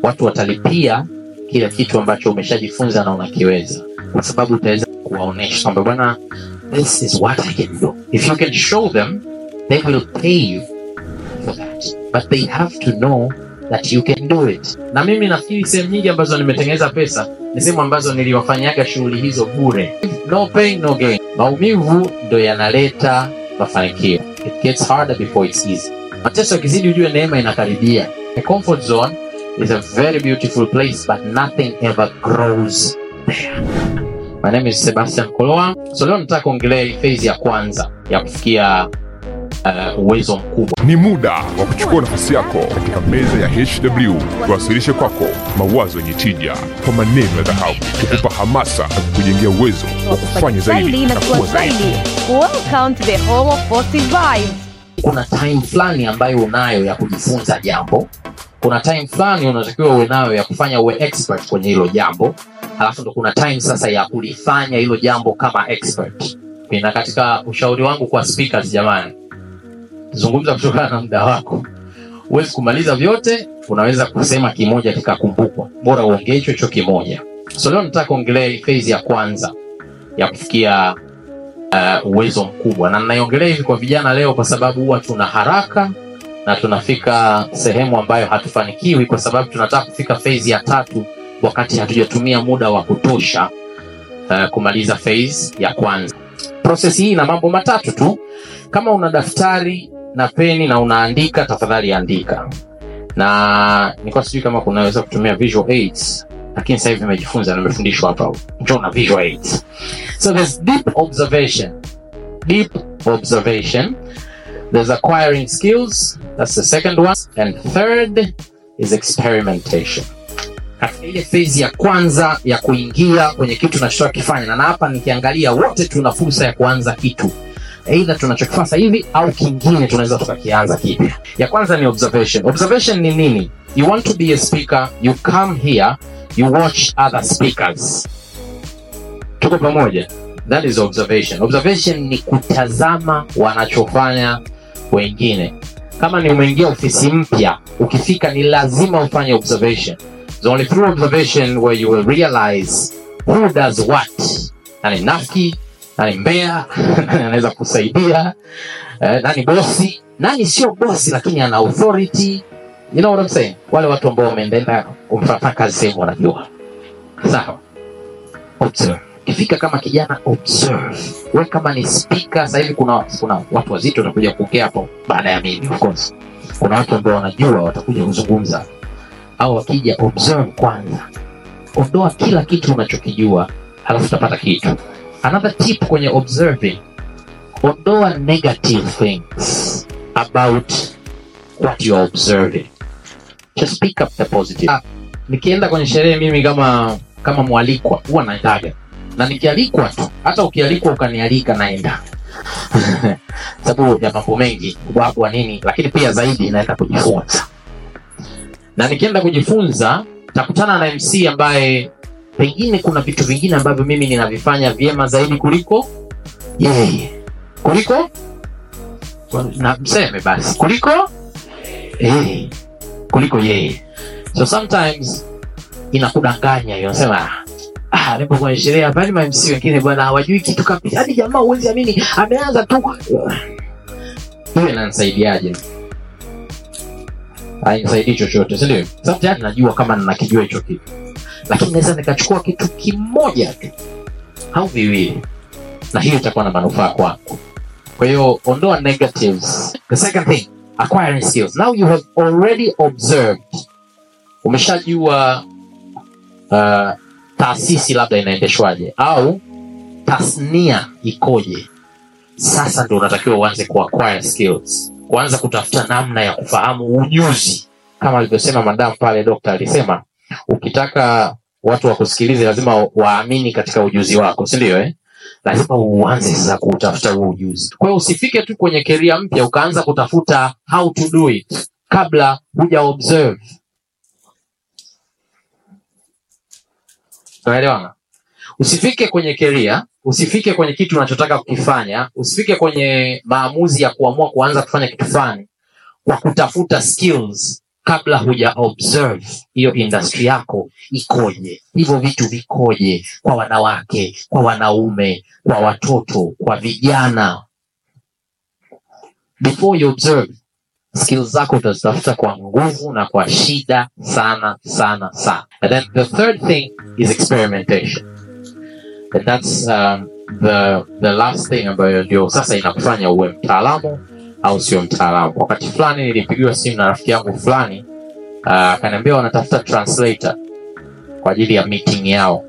watu watalipia kile kitu ambacho umeshajifunza na unakiweza, kwa sababu utaweza kuwaonesha kwamba bwana, this is what I can do. If you can show them, they will pay you for that, but they have to know that you can do it. Na mimi nafikiri sehemu nyingi ambazo nimetengeneza pesa ni sehemu ambazo niliwafanyaga shughuli hizo bure, no pain no gain. Maumivu ndo yanaleta mafanikio. It gets harder before it's easy. Mateso yakizidi, ujue neema inakaribia. A comfort zone is a very beautiful place, but nothing ever grows there. My name is Sebastian Koloa. So leo nataka kuongelea hii phase ya kwanza ya kufikia uh, uwezo mkubwa. Ni muda wa kuchukua nafasi yako katika meza ya HW, tuwasilishe kwako mawazo yenye tija kwa maneno ya dhahabu, kukupa hamasa na kukujengea uwezo wa kufanya zaidi na kuwa zaidi. Welcome to the home of positive vibes. Kuna time fulani ambayo unayo ya kujifunza jambo, kuna time fulani unatakiwa uwe nayo ya kufanya uwe expert kwenye hilo jambo, halafu ndo kuna time sasa ya kulifanya hilo jambo kama expert. Na katika ushauri wangu kwa speakers, jamani, zungumza kutokana na muda wako. Huwezi kumaliza vyote, unaweza kusema kimoja kikakumbukwa, bora uongee hicho hicho kimoja. So leo nataka kuongelea hii phase ya kwanza ya kufikia uh, uwezo mkubwa, na ninaiongelea hivi kwa vijana leo kwa sababu huwa tuna haraka na tunafika sehemu ambayo hatufanikiwi kwa sababu tunataka kufika phase ya tatu wakati hatujatumia muda wa kutosha uh, kumaliza phase ya kwanza. Process hii ina mambo matatu tu. Kama una daftari na peni na unaandika, tafadhali andika. Na nilikuwa sijui kama kunaweza kutumia visual aids, lakini sasa hivi nimejifunza, nimefundishwa hapa, njoo na visual aids. So there's deep observation. Deep observation. There's acquiring skills. That's the second one. And third is experimentation. Katika ile phase ya kwanza ya kuingia kwenye kitu tunachotaka kifanya, na hapa nikiangalia, wote tuna fursa ya kuanza kitu aidha tunachokifanya sasa hivi au kingine tunaweza tukakianza kipya. Ya kwanza ni observation. Observation ni nini? You want to be a speaker, you come here, you watch other speakers. Tuko pamoja? That is observation. Observation ni kutazama wanachofanya wengine. Kama ni umeingia ofisi mpya, ukifika ni lazima ufanye observation. It's only through observation where you will realize who does what. Nani nafiki, nani mbea, nani anaweza kusaidia, eh, nani bosi, nani sio bosi lakini ana authority. You know what I'm saying? Wale watu ambao wameenda kumfanya kazi sehemu wanajua. Sawa. Observe. Ukifika kama kijana observe. We kama ni speaker, sasa hivi kuna kuna watu wazito watakuja kuongea hapo baada ya mimi of course. Kuna watu ambao wanajua watakuja kuzungumza. Au wakija observe kwanza. Ondoa kila kitu unachokijua, halafu utapata kitu. Another tip kwenye observing, ondoa negative things about what you are observing. Just pick up the positive. Ah, nikienda kwenye sherehe mimi kama kama mwalikwa huwa naendaga na nikialikwa tu, hata ukialikwa ukanialika naenda sababu ya mambo mengi ubwabwa nini, lakini pia zaidi naenda kujifunza, na nikienda kujifunza takutana na MC ambaye pengine kuna vitu vingine ambavyo mimi ninavifanya vyema zaidi kuliko yeye, kuliko na mseme basi, kuliko eh, kuliko yeye. So sometimes inakudanganya hiyo, unasema ah, nipo kwenye sherehe hapa, ni MC wengine bwana hawajui kitu kabisa, hadi jamaa huwezi amini, ameanza tu. Hiyo inanisaidiaje? Hainisaidii chochote, si ndio? Sasa tayari najua kama ninakijua hicho kitu lakini naweza nikachukua kitu kimoja tu au viwili, na hiyo itakuwa na manufaa kwangu. Kwa hiyo ondoa negatives. The second thing, acquiring skills. Now you have already observed, umeshajua uh, taasisi labda inaendeshwaje au tasnia ikoje. Sasa ndio unatakiwa uanze ku acquire skills, kuanza kutafuta namna ya kufahamu ujuzi, kama alivyosema madam pale, dokta alisema ukitaka watu wakusikilize lazima waamini katika ujuzi wako, si ndio? Eh, lazima uanze sasa kutafuta huo ujuzi. Kwa hiyo usifike tu kwenye keria mpya ukaanza kutafuta how to do it kabla huja observe. Unaelewana? Usifike kwenye keria, usifike kwenye kitu unachotaka kukifanya, usifike kwenye maamuzi ya kuamua kuanza kufanya kitu fulani kwa kutafuta skills kabla huja observe hiyo industry yako ikoje hivyo vitu vikoje kwa wanawake kwa wanaume kwa watoto kwa vijana before you observe skills zako utazitafuta kwa nguvu na kwa shida sana sana sana and then the third thing is experimentation and that's um, the, the last thing ambayo ndio sasa inakufanya uwe mtaalamu au sio mtaalamu wakati fulani nilipigiwa simu na rafiki yangu fulani uh, akaniambia wanatafuta translator kwa ajili ya meeting yao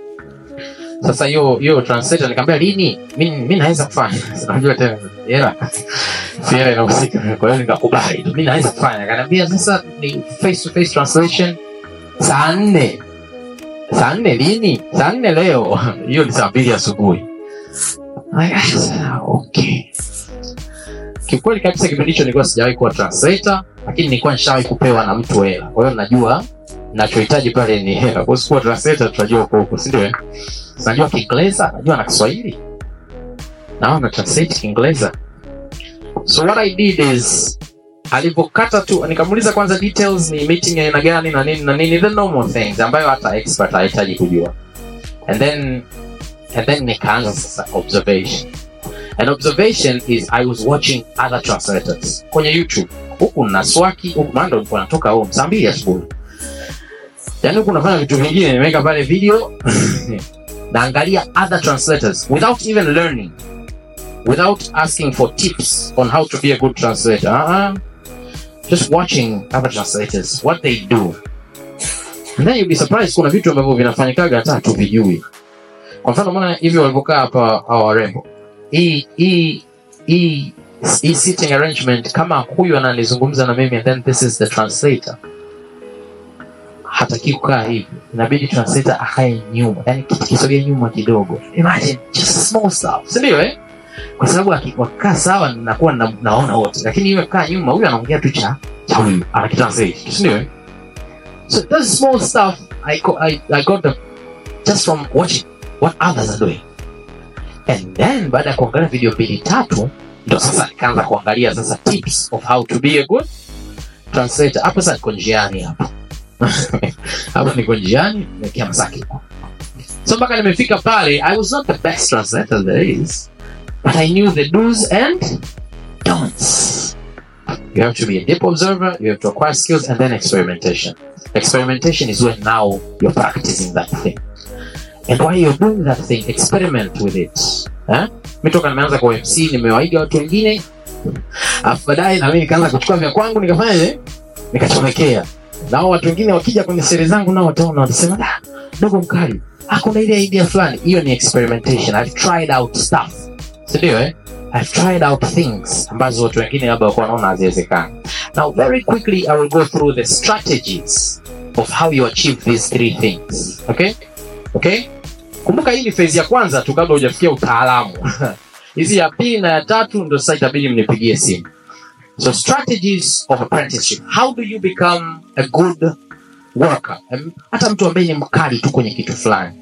sasa hiyo hiyo translator nikamwambia lini mi mi naweza kufanya unajua tena hela si hela inahusika kwa hiyo nikakubali tu mi naweza kufanya akaniambia sasa ni face to face translation saa nne saa nne lini saa nne leo hiyo ni saa mbili asubuhi Like, ah, okay kiukweli kabisa kipindi hicho nilikuwa sijawahi kuwa translator lakini nilikuwa nishawahi kupewa na mtu hela kwa hiyo najua nachohitaji pale ni hela kwa sikuwa translator tunajua huko huko si ndio eh? najua kiingereza najua na kiswahili naona translate kiingereza so what i did is alivyokata tu nikamuuliza kwanza details ni meeting ya aina gani na nini na nini the normal things ambayo hata expert hahitaji kujua and then and then nikaanza sasa observation an observation is i was watching other translators kwenye youtube huku na swaki huku maana ndo nilikuwa natoka home saa mbili asubuhi yaani huku nafanya vitu vingine nimeweka pale video naangalia other translators without even learning without asking for tips on how to be a good translator uh-uh. just watching other translators what they do and then you'll be surprised kuna vitu ambavyo vinafanyikaga hata tuvijui kwa mfano maana hivi walivyokaa hapa hawa warembo hii hii hii hii sitting arrangement kama huyu ananizungumza na mimi and then this is the translator hataki kukaa hivi inabidi translator akae nyuma yani kitu kisogee nyuma kidogo imagine just small stuff si ndio eh kwa sababu aki- wakikaa sawa nakuwa na, naona wote lakini iwe kaa nyuma huyu anaongea tu cha cha huyu anakitranslate si ndio eh so those small stuff I, go, I, I got them just from watching what others are doing and then baada ya kuangalia video mbili tatu ndo sasa nikaanza kuangalia sasa tips of how to be a good translator hapo sasa niko njiani hapo hapo niko njiani naelekea Masaki so mpaka nimefika pale i was not the best translator there is but i knew the do's and don'ts you have to be a deep observer you have to acquire skills and then experimentation experimentation is when now you're practicing that thing and while you're doing that thing experiment with it eh? mi toka nimeanza kwa mc nimewaiga watu wengine alafu baadaye nami nikaanza kuchukua vya kwangu nikafanyaje nikachomekea nao watu wengine wakija kwenye sere zangu nao wataona watasema "Ah, dogo mkali ah, kuna ile idea fulani hiyo ni experimentation I've tried out stuff sindio eh? I've tried out things ambazo watu wengine labda wakuwa wanaona haziwezekani now very quickly I will go through the strategies of how you achieve these three things okay okay kumbuka hii ni phase ya kwanza tu kabla hujafikia utaalamu hizi ya pili na ya tatu ndo sasa itabidi mnipigie simu so strategies of apprenticeship how do you become a good worker Em, hata mtu ambaye ni mkali tu kwenye kitu fulani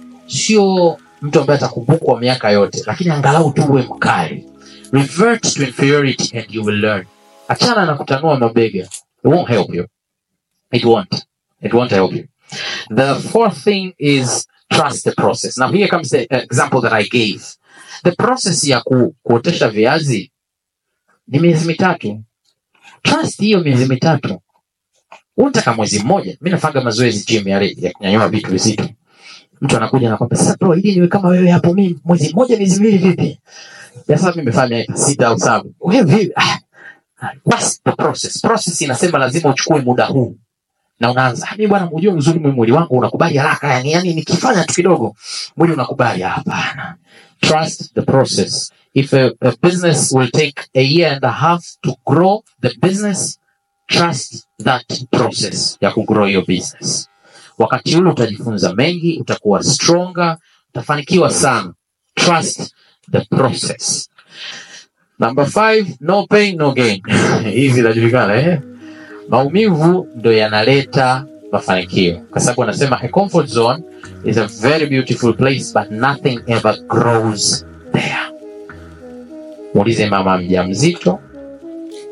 sio mtu ambaye atakumbukwa miaka yote lakini angalau tu uwe mkali revert to inferiority and you will learn achana na kutanua mabega it won't help you it won't it won't help you the fourth thing is trust the process now here comes the example that i gave the process ya ku, kuotesha viazi ni miezi mitatu trust hiyo miezi mitatu unataka mwezi mmoja mi nafanga mazoezi gym yale ya kunyanyua vitu vizito mtu anakuja anakwambia sasa bro ili niwe kama wewe hapo mimi mwezi mmoja miezi miwili vipi ya sasa mimi nimefanya miaka sita au saba wewe vipi ah, what's the process process inasema lazima uchukue muda huu na unaanza "Ah, mimi bwana unajua uzuri mimi mwili wangu unakubali haraka yani yani nikifanya tu kidogo mwili unakubali hapana trust the process if a, a business will take a year and a half to grow the business trust that process ya kugrow your business wakati ule utajifunza mengi utakuwa stronger utafanikiwa sana trust the process number five no pain no gain hizi inajulikana eh? maumivu ndo yanaleta mafanikio kwa sababu anasema a comfort zone is a very beautiful place but nothing ever grows there muulize mama mja mzito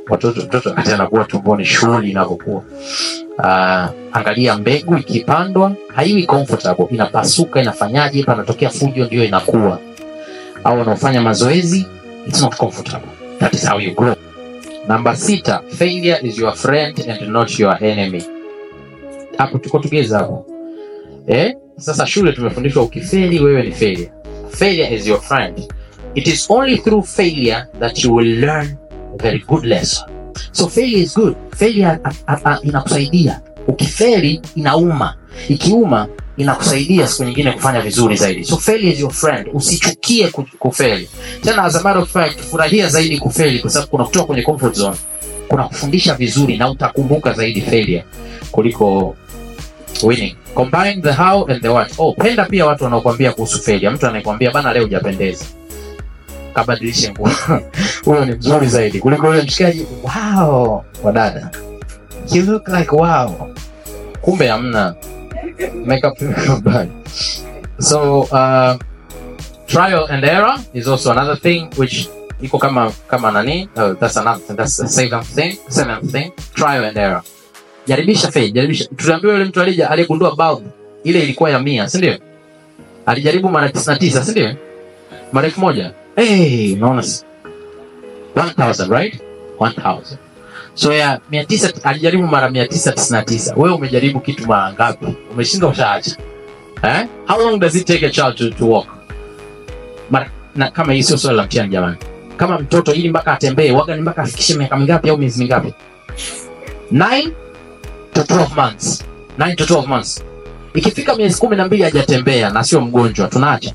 watoto mtoto wakati anakuwa tumboni shughuli inavyokuwa uh, angalia mbegu ikipandwa haiwi comfortable inapasuka inafanyaje panatokea fujo ndio inakuwa au wanaofanya mazoezi it's not comfortable that is how you grow namba sita failure is your friend and not your enemy hapo tuko tugeza hapo eh? sasa shule tumefundishwa ukifeli wewe ni failure failure is your friend it is only through failure that you will learn a very good lesson so failure is good failure a, a, a, inakusaidia ukifeli inauma ikiuma inakusaidia siku nyingine kufanya vizuri zaidi so failure is your friend usichukie ku- kufeli tena as a matter of fact furahia zaidi kufeli kwa sababu kuna kutoka kwenye comfort zone kuna kufundisha vizuri na utakumbuka zaidi failure kuliko winning combine the how and the what oh penda pia watu wanaokuambia kuhusu failure mtu anayekwambia bana leo hujapendeza kabadilishe nguo huyo ni mzuri zaidi kuliko yule mshikaji wow wadada you look like wow kumbe hamna makeup bad so uh, trial and error is also another thing which iko kama kama nani uh, that's another thing that's the seventh thing seventh thing trial and error jaribisha fail jaribisha tuliambiwa yule mtu alija aliyegundua bulb ile ilikuwa ya mia si ndio alijaribu mara 99 si ndio mara elfu moja hey, unaona si- 1000 right 1000 so ya 900 alijaribu mara 999 wewe umejaribu kitu mara ngapi umeshindwa ushaacha eh? how long does it take a child to, to walk mara, na kama hii sio swali la mtihani jamani kama mtoto ili mpaka atembee waga ni mpaka afikishe miaka mingapi au miezi mingapi 9 to 12 months 9 to 12 months ikifika miezi kumi na mbili hajatembea na sio mgonjwa tunaacha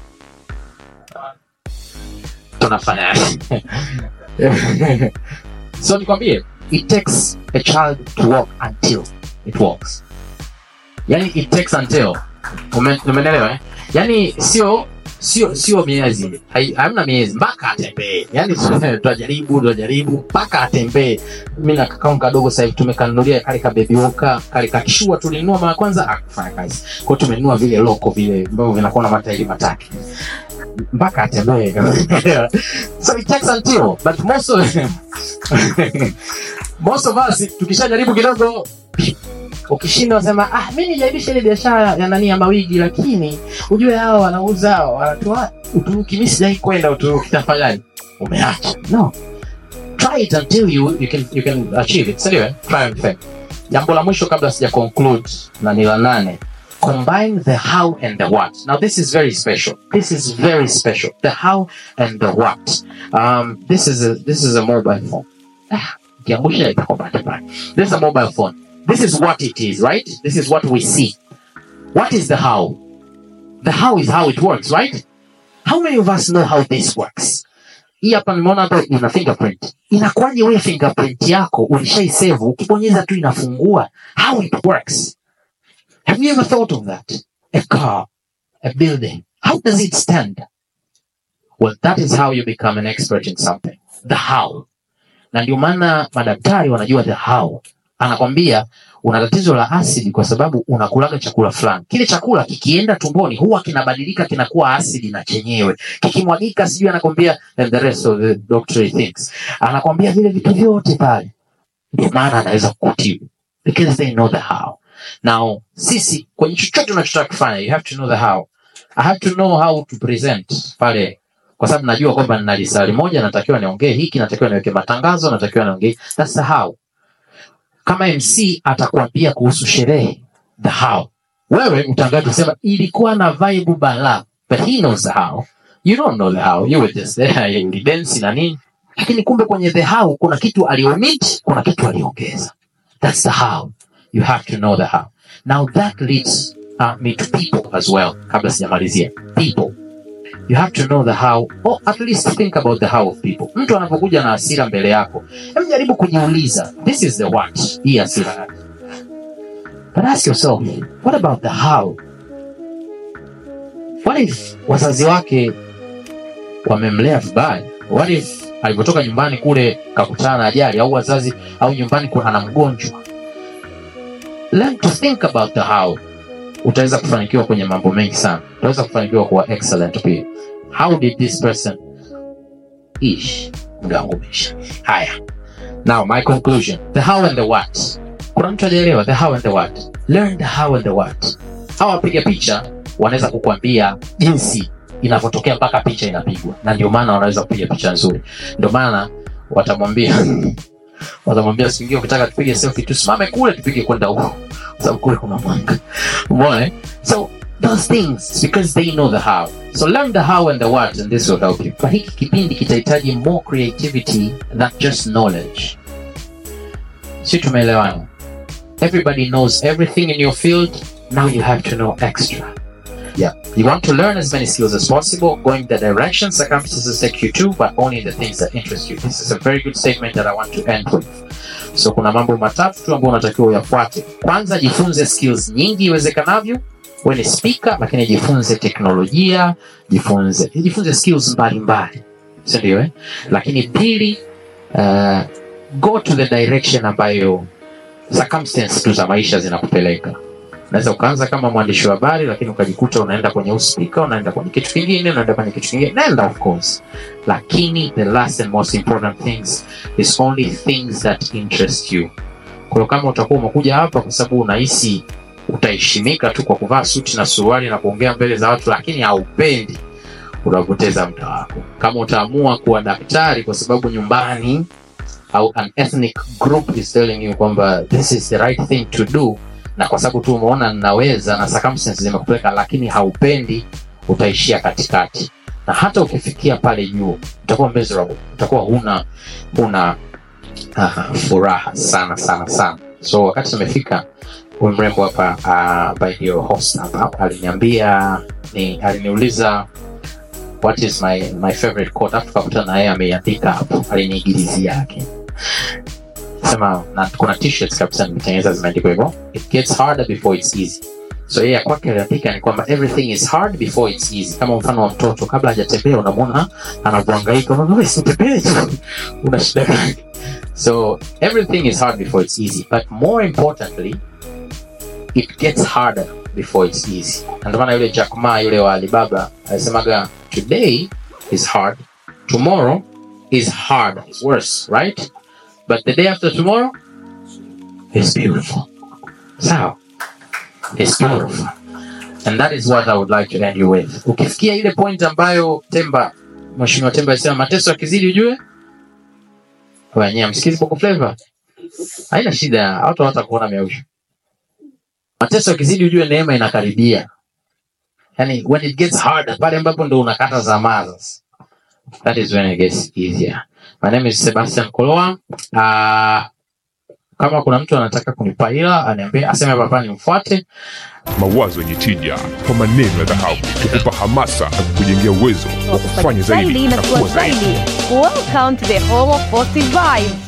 tunafanya so nikwambie it takes a child to walk until it walks yani it takes until Ume- umeelewa eh? yani sio sio sio miezi Hai- hamna miezi mpaka atembee yani tutajaribu tutajaribu mpaka atembee mi na kakao kadogo sasa hivi tumekanunulia kale ka baby walker kale kakishua tulinunua mara ya kwanza akufanya kazi kwao tumenunua vile loko vile ambavyo vinakuwa na matairi matatu mpaka atembee so it takes until but most of most of us tukishajaribu kidogo ukishinda unasema ah mi nijaribisha ile biashara ya nani ya mawigi lakini ujue hao wanauza wanatoa uturuki mi sijai kwenda uturuki tafanyaje umeacha no try it until you, you, can, you can achieve it sindio eh? try and fail jambo la mwisho kabla sija conclude na ni la nane combine the how and the what now this is very special this is very special the how and the what um, this is a, this is a mobile phone ah, kiangusha itakuwa bahati mbaya. this is a mobile phone this is what it is right this is what we see what is the how the how is how it works right how many of us know how this works hii hapa nimeona hapa ina fingerprint inakuwaje wewe fingerprint yako ulishaisave ukibonyeza tu inafungua how it works have you ever thought of that a car a building how does it stand well that is how you become an expert in something the how na ndio maana madaktari wanajua the how anakwambia una tatizo la asidi kwa sababu unakulaga chakula fulani kile chakula kikienda tumboni huwa kinabadilika kinakuwa asidi na chenyewe kikimwagika sijui anakwambia and the rest of the doctor thinks anakwambia vile vitu vyote pale ndio maana anaweza kukutibu because they know the how now sisi kwenye chochote unachotaka kufanya you have to know the how i have to know how to present pale kwa sababu najua kwamba nina lisali moja natakiwa niongee hiki natakiwa niweke matangazo natakiwa niongee that's the how kama mc atakwambia kuhusu sherehe the how wewe utangaji kusema ilikuwa na vibe bala but he knows the how you don't know the how you were just there ulidensi na nini lakini kumbe kwenye the how kuna kitu aliomit kuna kitu aliongeza that's the how you have to know the how now that leads uh, me to people as well kabla sijamalizia people you have to know the how or at least think about the how of people mtu anapokuja na hasira mbele yako hebu jaribu kujiuliza this is the what hii hasira yake but ask yourself what about the how what if wazazi wake wamemlea vibaya what if alivyotoka nyumbani kule kakutana na ajali au wazazi au nyumbani kuna ana mgonjwa learn to think about the how utaweza kufanikiwa kwenye mambo mengi sana utaweza kufanikiwa kuwa excellent pia how did this person ish muda wangu umeisha haya now my conclusion the how and the what kuna mtu ajaelewa the how and the what learn the how and the what hawa wapiga picha wanaweza kukwambia jinsi inavyotokea mpaka picha inapigwa na ndio maana wanaweza kupiga picha nzuri ndio maana watamwambia watamwambia singia ukitaka tupige selfie tusimame kule tupige kwenda huko kwa sababu kule kuna mwanga umeona eh? so those things because they know the how so learn the how and the what and this will help you kwa hiki kipindi kitahitaji more creativity than just knowledge si tumeelewana everybody knows everything in your field now you have to know extra yeah you want to learn as many skills as possible going the direction circumstances take you to but only the things that interest you this is a very good statement that i want to end with so kuna mambo matatu tu ambayo unatakiwa uyafuate kwanza jifunze skills nyingi iwezekanavyo we ni speaker lakini jifunze teknolojia jifunze jifunze skills mbalimbali sindio eh? lakini pili uh, go to the direction ambayo circumstance tu za maisha zinakupeleka unaweza ukaanza kama mwandishi wa habari lakini ukajikuta unaenda kwenye uspika unaenda kwenye kitu kingine unaenda kwenye kitu kingine nenda of course lakini the last and most important things is only things that interest you kwa hiyo kama utakuwa umekuja hapa kwa sababu unahisi utaheshimika tu kwa kuvaa suti na suruali na kuongea mbele za watu lakini haupendi unapoteza muda wako kama utaamua kuwa daktari kwa sababu nyumbani au an ethnic group is telling you kwamba this is the right thing to do na kwa sababu tu umeona ninaweza na circumstances zimekupeleka lakini haupendi utaishia katikati na hata ukifikia pale juu utakuwa miserable utakuwa huna huna uh, furaha sana sana sana so wakati tumefika huyu mrembo hapa uh, by your host hapa aliniambia ni aliniuliza what is my my favorite quote afu tukakutana na yeye ameiandika hapo aliniigilizia yake sema na kuna t-shirts kabisa nimetengeneza zimeandikwa hivyo it gets harder before it's easy so yeye ya kwake aliandika ni kwamba everything is hard before it's easy kama mfano wa mtoto kabla hajatembea unamwona anavyohangaika unaona "Wewe, si utembee tu una shida gani so everything is hard before it's easy but more importantly it gets harder before it's easy Na ndio maana yule Jack Ma yule wa Alibaba alisemaga today is hard tomorrow is hard is worse right but the day after tomorrow is beautiful sawa is beautiful and that is what I would like to end you with ukifikia ile point ambayo Temba Mheshimiwa Temba alisema mateso yakizidi ujue wenyewe msikizi Bongo Flava haina shida watu hawatakuona miausho mateso yakizidi ujue neema inakaribia yani when it gets harder pale ambapo ndo unakata zamaa sasa that is when it gets easier my name is sebastian koloa uh, kama kuna mtu anataka kunipa hila aniambie aseme papa nimfuate mawazo yenye tija kwa maneno ya dhahabu kukupa hamasa na kukujengea uwezo wa kufanya zaidi Zaidi na na kuwa kuwa zaidi zaidi. Welcome to the home of positive vibes.